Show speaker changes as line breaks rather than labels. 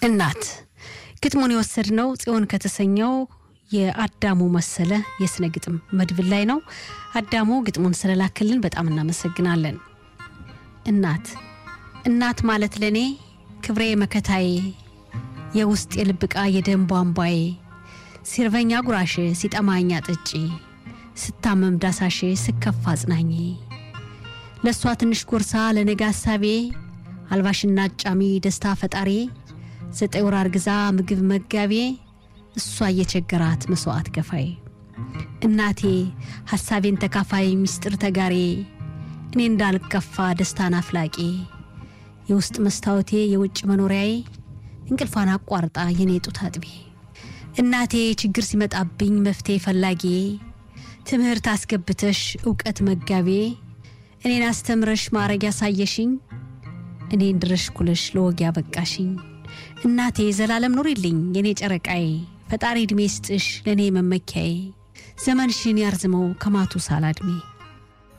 እናት ግጥሙን የወሰድነው ጽዮን ከተሰኘው የአዳሙ መሰለ የስነ ግጥም መድብል ላይ ነው። አዳሙ ግጥሙን ስለላክልን በጣም እናመሰግናለን። እናት እናት ማለት ለእኔ ክብሬ መከታዬ፣ የውስጥ የልብ ዕቃ የደም ቧንቧዬ፣ ሲርበኛ ጉራሼ፣ ሲጠማኛ ጠጪ፣ ስታመም ዳሳሼ፣ ስከፋ አጽናኜ፣ ለእሷ ትንሽ ጎርሳ ለነገ ሀሳቤ፣ አልባሽና አጫሚ ደስታ ፈጣሪ፣ ዘጠኝ ወር አርግዛ ምግብ መጋቤ፣ እሷ እየቸገራት መስዋዕት ከፋይ፣ እናቴ ሐሳቤን ተካፋይ ሚስጥር ተጋሬ፣ እኔ እንዳልከፋ ደስታን አፍላቂ፣ የውስጥ መስታወቴ የውጭ መኖሪያዬ፣ እንቅልፏን አቋርጣ የኔ ጡት አጥቤ፣ እናቴ ችግር ሲመጣብኝ መፍትሄ ፈላጊ፣ ትምህርት አስገብተሽ እውቀት መጋቤ፣ እኔን አስተምረሽ ማዕረግ ያሳየሽኝ፣ እኔን ድረሽ ኩለሽ ለወግ ያበቃሽኝ፣ እናቴ ዘላለም ኑሪልኝ የኔ ጨረቃዬ፣ ፈጣሪ ዕድሜ ስጥሽ ለእኔ መመኪያዬ፣ ዘመንሽን ያርዝመው ከማቱ ሳላድሜ